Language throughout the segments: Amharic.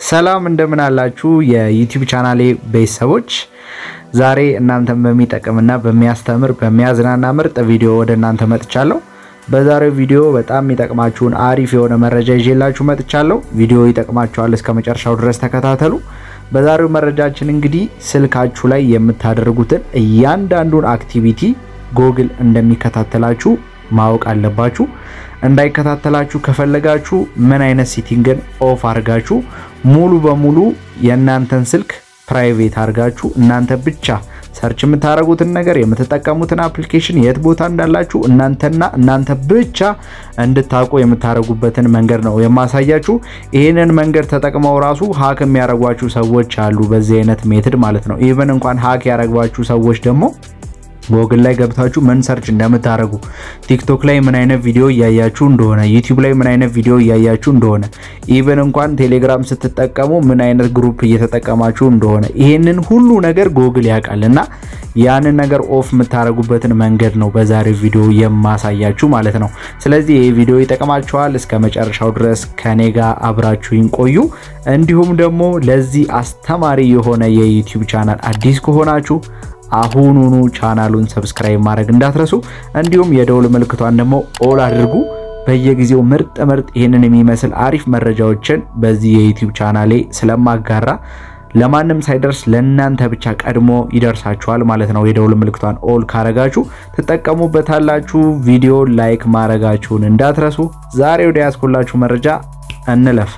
ሰላም እንደምን አላችሁ የዩቲዩብ ቻናሌ ቤተሰቦች፣ ዛሬ እናንተን በሚጠቅምና በሚያስተምር በሚያዝናና ምርጥ ቪዲዮ ወደ እናንተ መጥቻለሁ። በዛሬው ቪዲዮ በጣም የሚጠቅማችሁን አሪፍ የሆነ መረጃ ይዤላችሁ መጥቻለሁ። ቪዲዮ ይጠቅማችኋል፣ እስከ መጨረሻው ድረስ ተከታተሉ። በዛሬው መረጃችን እንግዲህ ስልካችሁ ላይ የምታደርጉትን እያንዳንዱን አክቲቪቲ ጎግል እንደሚከታተላችሁ ማወቅ አለባችሁ። እንዳይከታተላችሁ ከፈለጋችሁ ምን አይነት ሴቲንግን ኦፍ አድርጋችሁ ሙሉ በሙሉ የእናንተን ስልክ ፕራይቬት አድርጋችሁ እናንተ ብቻ ሰርች የምታደርጉትን ነገር የምትጠቀሙትን አፕሊኬሽን የት ቦታ እንዳላችሁ እናንተና እናንተ ብቻ እንድታውቁ የምታደርጉበትን መንገድ ነው የማሳያችሁ። ይህንን መንገድ ተጠቅመው ራሱ ሀክ የሚያደርጓችሁ ሰዎች አሉ፣ በዚህ አይነት ሜትድ ማለት ነው። ኢቨን እንኳን ሀክ ያደረጓችሁ ሰዎች ደግሞ ጎግል ላይ ገብታችሁ ምን ሰርች እንደምታደርጉ ቲክቶክ ላይ ምን አይነት ቪዲዮ እያያችሁ እንደሆነ ዩቲዩብ ላይ ምን አይነት ቪዲዮ እያያችሁ እንደሆነ ኢቨን እንኳን ቴሌግራም ስትጠቀሙ ምን አይነት ግሩፕ እየተጠቀማችሁ እንደሆነ ይሄንን ሁሉ ነገር ጎግል ያውቃል እና ያንን ነገር ኦፍ የምታደርጉበትን መንገድ ነው በዛሬው ቪዲዮ የማሳያችሁ ማለት ነው። ስለዚህ ይህ ቪዲዮ ይጠቅማችኋል። እስከ መጨረሻው ድረስ ከኔ ጋር አብራችሁኝ ቆዩ። እንዲሁም ደግሞ ለዚህ አስተማሪ የሆነ የዩቲዩብ ቻናል አዲስ ከሆናችሁ አሁኑኑ ቻናሉን ሰብስክራይብ ማድረግ እንዳትረሱ፣ እንዲሁም የደውል ምልክቷን ደግሞ ኦል አድርጉ። በየጊዜው ምርጥ ምርጥ ይህንን የሚመስል አሪፍ መረጃዎችን በዚህ የዩቲዩብ ቻናሌ ስለማጋራ ለማንም ሳይደርስ ለእናንተ ብቻ ቀድሞ ይደርሳችኋል ማለት ነው። የደውል ምልክቷን ኦል ካረጋችሁ ትጠቀሙበታላችሁ። ቪዲዮ ላይክ ማድረጋችሁን እንዳትረሱ። ዛሬ ወደ ያዝኩላችሁ መረጃ እንለፍ።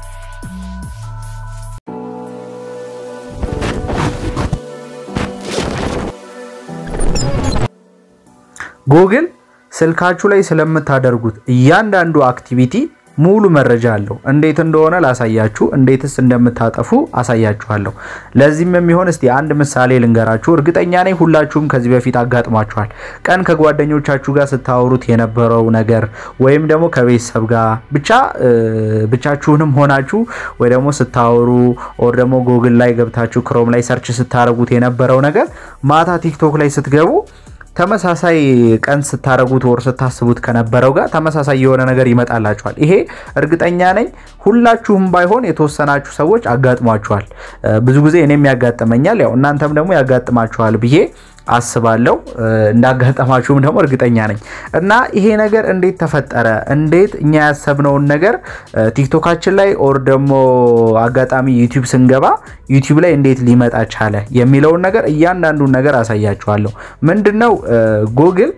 ጎግል ስልካችሁ ላይ ስለምታደርጉት እያንዳንዱ አክቲቪቲ ሙሉ መረጃ አለው። እንዴት እንደሆነ ላሳያችሁ፣ እንዴትስ እንደምታጠፉ አሳያችኋለሁ። ለዚህም የሚሆን እስቲ አንድ ምሳሌ ልንገራችሁ። እርግጠኛ ነኝ ሁላችሁም ከዚህ በፊት አጋጥሟችኋል። ቀን ከጓደኞቻችሁ ጋር ስታወሩት የነበረው ነገር ወይም ደግሞ ከቤተሰብ ጋር ብቻ ብቻችሁንም ሆናችሁ ወይ ደግሞ ስታወሩ ኦር ደግሞ ጎግል ላይ ገብታችሁ ክሮም ላይ ሰርች ስታደርጉት የነበረው ነገር ማታ ቲክቶክ ላይ ስትገቡ ተመሳሳይ ቀን ስታረጉት ወር ስታስቡት ከነበረው ጋር ተመሳሳይ የሆነ ነገር ይመጣላችኋል። ይሄ እርግጠኛ ነኝ ሁላችሁም ባይሆን የተወሰናችሁ ሰዎች አጋጥሟችኋል። ብዙ ጊዜ እኔም ያጋጥመኛል፣ ያው እናንተም ደግሞ ያጋጥማችኋል ብዬ አስባለሁ። እንዳጋጠማችሁም ደግሞ እርግጠኛ ነኝ። እና ይሄ ነገር እንዴት ተፈጠረ? እንዴት እኛ ያሰብነውን ነገር ቲክቶካችን ላይ ኦር ደግሞ አጋጣሚ ዩቲዩብ ስንገባ ዩቲዩብ ላይ እንዴት ሊመጣ ቻለ የሚለውን ነገር እያንዳንዱን ነገር አሳያችኋለሁ። ምንድነው ጎግል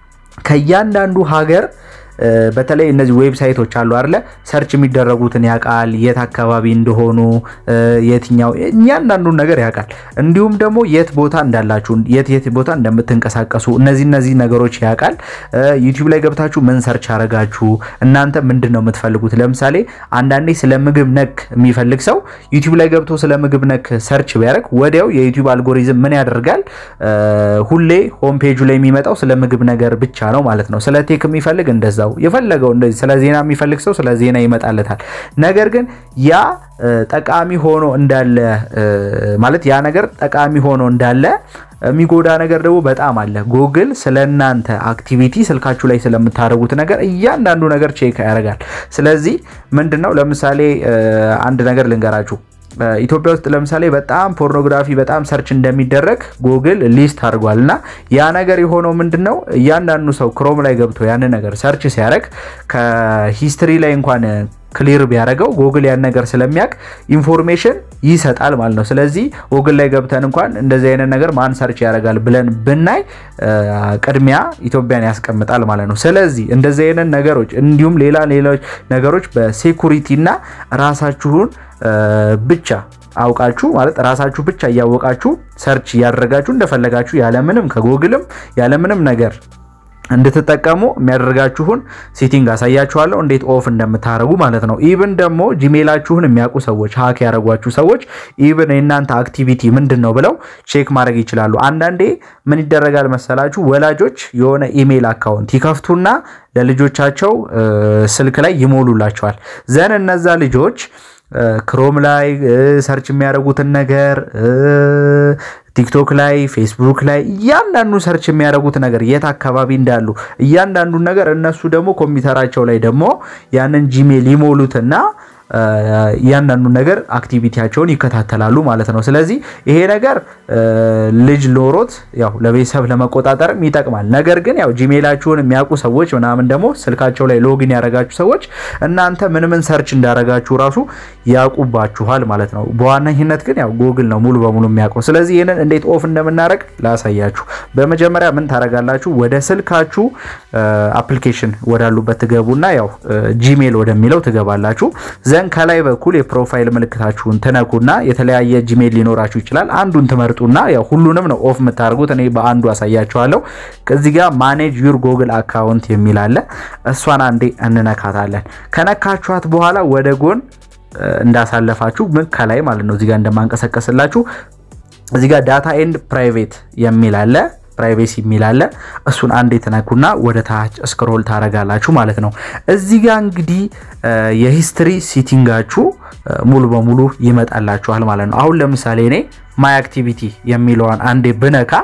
ከእያንዳንዱ ሀገር በተለይ እነዚህ ዌብሳይቶች አሉ አይደለ? ሰርች የሚደረጉትን ያውቃል። የት አካባቢ እንደሆኑ የትኛው እያንዳንዱን ነገር ያውቃል። እንዲሁም ደግሞ የት ቦታ እንዳላችሁ፣ የት የት ቦታ እንደምትንቀሳቀሱ እነዚህ እነዚህ ነገሮች ያውቃል። ዩቲዩብ ላይ ገብታችሁ ምን ሰርች አረጋችሁ፣ እናንተ ምንድን ነው የምትፈልጉት? ለምሳሌ አንዳንዴ ስለ ምግብ ነክ የሚፈልግ ሰው ዩቲዩብ ላይ ገብቶ ስለ ምግብ ነክ ሰርች ቢያደርግ ወዲያው የዩቲዩብ አልጎሪዝም ምን ያደርጋል? ሁሌ ሆም ፔጁ ላይ የሚመጣው ስለ ምግብ ነገር ብቻ ነው ማለት ነው። ስለ ቴክ የሚፈልግ እንደዛ የፈለገው እንደዚህ ስለ ዜና የሚፈልግ ሰው ስለ ዜና ይመጣለታል። ነገር ግን ያ ጠቃሚ ሆኖ እንዳለ ማለት ያ ነገር ጠቃሚ ሆኖ እንዳለ የሚጎዳ ነገር ደግሞ በጣም አለ። ጎግል ስለ እናንተ አክቲቪቲ ስልካችሁ ላይ ስለምታደርጉት ነገር እያንዳንዱ ነገር ቼክ ያደርጋል። ስለዚህ ምንድነው ለምሳሌ አንድ ነገር ልንገራችሁ። ኢትዮጵያ ውስጥ ለምሳሌ በጣም ፖርኖግራፊ በጣም ሰርች እንደሚደረግ ጎግል ሊስት አድርጓል። እና ያ ነገር የሆነው ምንድን ነው እያንዳንዱ ሰው ክሮም ላይ ገብቶ ያንን ነገር ሰርች ሲያደርግ ከሂስትሪ ላይ እንኳን ክሊር ቢያደርገው ጎግል ያን ነገር ስለሚያውቅ ኢንፎርሜሽን ይሰጣል ማለት ነው። ስለዚህ ጎግል ላይ ገብተን እንኳን እንደዚህ አይነት ነገር ማን ሰርች ያደርጋል ብለን ብናይ ቅድሚያ ኢትዮጵያን ያስቀምጣል ማለት ነው። ስለዚህ እንደዚህ አይነት ነገሮች እንዲሁም ሌላ ሌሎች ነገሮች በሴኩሪቲ እና ራሳችሁን ብቻ አውቃችሁ ማለት ራሳችሁ ብቻ እያወቃችሁ ሰርች እያደረጋችሁ እንደፈለጋችሁ ያለምንም ከጎግልም ያለምንም ነገር እንድትጠቀሙ የሚያደርጋችሁን ሴቲንግ አሳያችኋለሁ፣ እንዴት ኦፍ እንደምታደርጉ ማለት ነው። ኢቭን ደግሞ ጂሜላችሁን የሚያውቁ ሰዎች ሀክ ያደረጓችሁ ሰዎች ኢቭን የእናንተ አክቲቪቲ ምንድን ነው ብለው ቼክ ማድረግ ይችላሉ። አንዳንዴ ምን ይደረጋል መሰላችሁ? ወላጆች የሆነ ኢሜይል አካውንት ይከፍቱና ለልጆቻቸው ስልክ ላይ ይሞሉላቸዋል። ዘን እነዛ ልጆች ክሮም ላይ ሰርች የሚያደርጉትን ነገር ቲክቶክ ላይ ፌስቡክ ላይ እያንዳንዱ ሰርች የሚያደርጉት ነገር የት አካባቢ እንዳሉ እያንዳንዱን ነገር እነሱ ደግሞ ኮምፒውተራቸው ላይ ደግሞ ያንን ጂሜል ይሞሉትና እያንዳንዱን ነገር አክቲቪቲያቸውን ይከታተላሉ ማለት ነው። ስለዚህ ይሄ ነገር ልጅ ኖሮት ያው ለቤተሰብ ለመቆጣጠርም ይጠቅማል። ነገር ግን ያው ጂሜላችሁን የሚያውቁ ሰዎች ምናምን ደግሞ ስልካቸው ላይ ሎጊን ያደረጋችሁ ሰዎች እናንተ ምን ምን ሰርች እንዳደረጋችሁ ራሱ ያውቁባችኋል ማለት ነው። በዋነኝነት ግን ያው ጉግል ነው ሙሉ በሙሉ የሚያውቀው። ስለዚህ ይህንን እንዴት ኦፍ እንደምናደርግ ላሳያችሁ። በመጀመሪያ ምን ታደርጋላችሁ? ወደ ስልካችሁ አፕሊኬሽን ወዳሉበት ትገቡና ያው ጂሜል ወደሚለው ትገባላችሁ። ዘን ከላይ በኩል የፕሮፋይል ምልክታችሁን ትነኩና የተለያየ ጂሜል ሊኖራችሁ ይችላል። አንዱን ትመርጡና ያው ሁሉንም ነው ኦፍ የምታደርጉት። እኔ በአንዱ አሳያችኋለሁ። ከዚህ ጋር ማኔጅ ዩር ጎግል አካውንት የሚል አለ። እሷን አንዴ እንነካታለን። ከነካችኋት በኋላ ወደ ጎን እንዳሳለፋችሁ ምን ከላይ ማለት ነው እዚጋ እንደማንቀሳቀስላችሁ እዚጋ ዳታ ኤንድ ፕራይቬት የሚል አለ ፕራይቬሲ የሚል አለ። እሱን አንድ የተነኩና ወደ ታች ስክሮል ታረጋላችሁ ማለት ነው። እዚህ ጋር እንግዲህ የሂስትሪ ሲቲንጋችሁ ሙሉ በሙሉ ይመጣላችኋል ማለት ነው። አሁን ለምሳሌ እኔ ማይ አክቲቪቲ የሚለዋን አንዴ ብነካ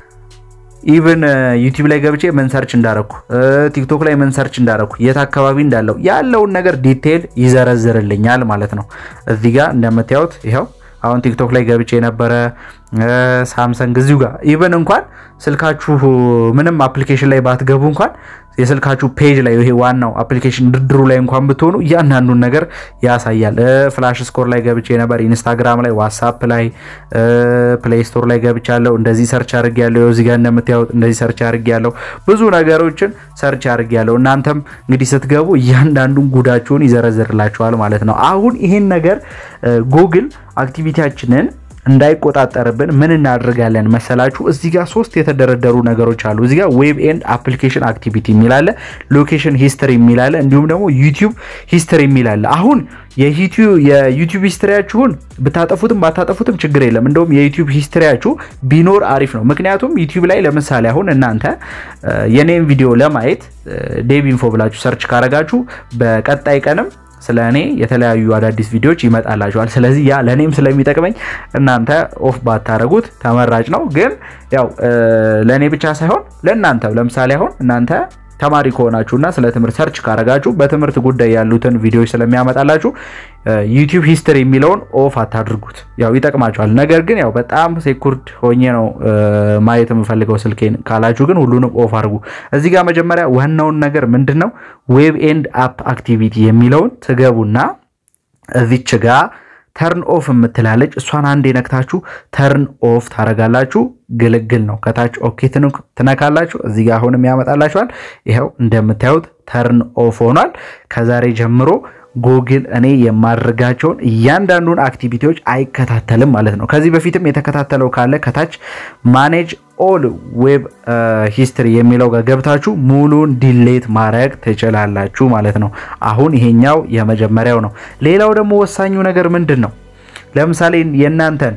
ኢቭን ዩቲዩብ ላይ ገብቼ ምን ሰርች እንዳረኩ ቲክቶክ ላይ ምን ሰርች እንዳረኩ የት አካባቢ እንዳለው ያለውን ነገር ዲቴይል ይዘረዝርልኛል ማለት ነው። እዚህ ጋር እንደምታዩት ይኸው አሁን ቲክቶክ ላይ ገብቼ የነበረ ሳምሰንግ እዚሁ ጋር ኢቨን እንኳን ስልካችሁ ምንም አፕሊኬሽን ላይ ባትገቡ እንኳን የስልካችሁ ፔጅ ላይ ይሄ ዋናው አፕሊኬሽን ድርድሩ ላይ እንኳን ብትሆኑ እያንዳንዱን ነገር ያሳያል። ፍላሽ ስኮር ላይ ገብቼ ነበር፣ ኢንስታግራም ላይ፣ ዋትሳፕ ላይ፣ ፕሌይ ስቶር ላይ ገብቻለሁ። እንደዚህ ሰርች አድርጌያለሁ። እዚህ ጋር እንደምታዩት እንደዚህ ሰርች አድርጌያለሁ። ብዙ ነገሮችን ሰርች አድርጌያለሁ። እናንተም እንግዲህ ስትገቡ እያንዳንዱን ጉዳችሁን ይዘረዝርላችኋል ማለት ነው። አሁን ይሄን ነገር ጉግል አክቲቪቲያችንን እንዳይቆጣጠርብን ምን እናደርጋለን መሰላችሁ? እዚህ ጋር ሶስት የተደረደሩ ነገሮች አሉ። እዚህ ጋር ዌብ ኤንድ አፕሊኬሽን አክቲቪቲ የሚላለ፣ ሎኬሽን ሂስትሪ የሚላለ፣ እንዲሁም ደግሞ ዩቲዩብ ሂስትሪ የሚላለ። አሁን የዩቲዩብ ሂስትሪያችሁን ብታጠፉትም ባታጠፉትም ችግር የለም። እንደውም የዩቲዩብ ሂስትሪያችሁ ቢኖር አሪፍ ነው። ምክንያቱም ዩቲዩብ ላይ ለምሳሌ አሁን እናንተ የኔም ቪዲዮ ለማየት ዴቭ ኢንፎ ብላችሁ ሰርች ካረጋችሁ በቀጣይ ቀንም ስለ እኔ የተለያዩ አዳዲስ ቪዲዮዎች ይመጣላችኋል። ስለዚህ ያ ለእኔም ስለሚጠቅመኝ እናንተ ኦፍ ባታረጉት ተመራጭ ነው። ግን ያው ለእኔ ብቻ ሳይሆን ለእናንተ ለምሳሌ አሁን እናንተ ተማሪ ከሆናችሁና ስለ ትምህርት ሰርች ካረጋችሁ በትምህርት ጉዳይ ያሉትን ቪዲዮዎች ስለሚያመጣላችሁ ዩቲዩብ ሂስትሪ የሚለውን ኦፍ አታድርጉት። ያው ይጠቅማችኋል። ነገር ግን ያው በጣም ሴኩርድ ሆኜ ነው ማየት የምፈልገው ስልኬን ካላችሁ ግን ሁሉንም ኦፍ አድርጉ። እዚህ ጋር መጀመሪያ ዋናውን ነገር ምንድን ነው ዌብ ኤንድ አፕ አክቲቪቲ የሚለውን ትገቡና እዚች ጋር ተርን ኦፍ የምትላለች እሷን አንድ የነክታችሁ ተርን ኦፍ ታረጋላችሁ። ግልግል ነው። ከታች ኦኬ ትነካላችሁ። እዚህ ጋር አሁንም ያመጣላችኋል። ይኸው እንደምታዩት ተርን ኦፍ ሆኗል። ከዛሬ ጀምሮ ጉግል እኔ የማድረጋቸውን እያንዳንዱን አክቲቪቲዎች አይከታተልም ማለት ነው። ከዚህ በፊትም የተከታተለው ካለ ከታች ማኔጅ ኦል ዌብ ሂስትሪ የሚለው ጋር ገብታችሁ ሙሉን ዲሌት ማድረግ ትችላላችሁ ማለት ነው። አሁን ይሄኛው የመጀመሪያው ነው። ሌላው ደግሞ ወሳኙ ነገር ምንድን ነው? ለምሳሌ የእናንተን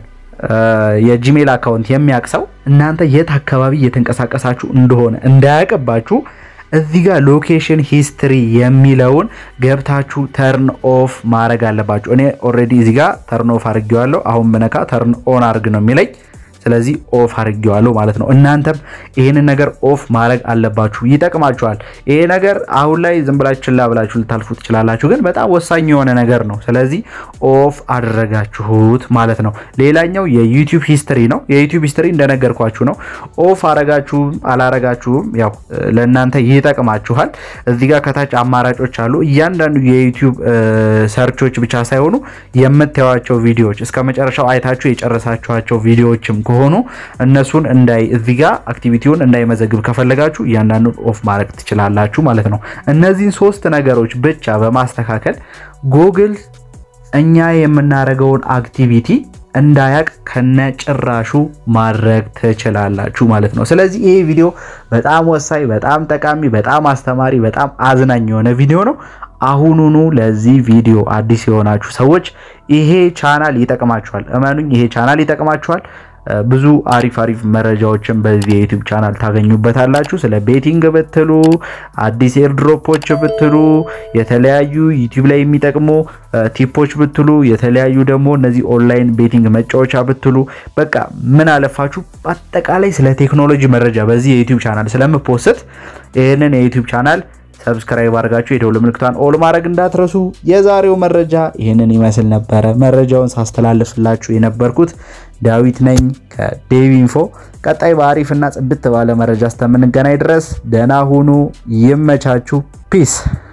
የጂሜል አካውንት የሚያውቅ ሰው እናንተ የት አካባቢ እየተንቀሳቀሳችሁ እንደሆነ እንዳያውቅባችሁ እዚህ ጋር ሎኬሽን ሂስትሪ የሚለውን ገብታችሁ ተርን ኦፍ ማድረግ አለባችሁ። እኔ ኦልሬዲ እዚህ ጋር ተርን ኦፍ አድርጌዋለሁ። አሁን ብነካ ተርን ኦን አድርግ ነው የሚለኝ። ስለዚህ ኦፍ አድርጌዋለሁ ማለት ነው። እናንተም ይህንን ነገር ኦፍ ማድረግ አለባችሁ፣ ይጠቅማችኋል። ይሄ ነገር አሁን ላይ ዝም ብላችሁ ችላ ብላችሁ ልታልፉ ትችላላችሁ፣ ግን በጣም ወሳኝ የሆነ ነገር ነው። ስለዚህ ኦፍ አደረጋችሁት ማለት ነው። ሌላኛው የዩቲዩብ ሂስትሪ ነው። የዩቲዩብ ሂስትሪ እንደነገርኳችሁ ነው። ኦፍ አረጋችሁም አላረጋችሁም ያው ለእናንተ ይጠቅማችኋል። እዚህ ጋር ከታች አማራጮች አሉ። እያንዳንዱ የዩቲዩብ ሰርቾች ብቻ ሳይሆኑ የምታዩቸው ቪዲዮዎች እስከ መጨረሻው አይታችሁ የጨረሳችኋቸው ቪዲዮዎችም ከሆኑ እነሱን እንዳይ እዚህ ጋር አክቲቪቲውን እንዳይመዘግብ ከፈለጋችሁ እያንዳንዱን ኦፍ ማድረግ ትችላላችሁ ማለት ነው። እነዚህን ሶስት ነገሮች ብቻ በማስተካከል ጉግል እኛ የምናደርገውን አክቲቪቲ እንዳያቅ ከነ ጭራሹ ማድረግ ትችላላችሁ ማለት ነው። ስለዚህ ይሄ ቪዲዮ በጣም ወሳኝ፣ በጣም ጠቃሚ፣ በጣም አስተማሪ፣ በጣም አዝናኝ የሆነ ቪዲዮ ነው። አሁኑኑ ለዚህ ቪዲዮ አዲስ የሆናችሁ ሰዎች ይሄ ቻናል ይጠቅማችኋል። እመኑኝ፣ ይሄ ቻናል ይጠቅማችኋል። ብዙ አሪፍ አሪፍ መረጃዎችን በዚህ የዩቲዩብ ቻናል ታገኙበታላችሁ። ስለ ቤቲንግ ብትሉ፣ አዲስ ኤርድሮፖች ብትሉ፣ የተለያዩ ዩቲዩብ ላይ የሚጠቅሙ ቲፖች ብትሉ፣ የተለያዩ ደግሞ እነዚህ ኦንላይን ቤቲንግ መጫወቻ ብትሉ፣ በቃ ምን አለፋችሁ በአጠቃላይ ስለ ቴክኖሎጂ መረጃ በዚህ የዩቲዩብ ቻናል ስለምፖስት ይህንን የዩቲዩብ ቻናል ሰብስክራይብ አድርጋችሁ የደውል ምልክቷን ኦል ማድረግ እንዳትረሱ። የዛሬው መረጃ ይህንን ይመስል ነበረ። መረጃውን ሳስተላልፍላችሁ የነበርኩት ዳዊት ነኝ ከዴቭ ኢንፎ። ቀጣይ በአሪፍና ጽድት ባለ መረጃ እስከምንገናኝ ድረስ ደህና ሁኑ። ይመቻችሁ። ፒስ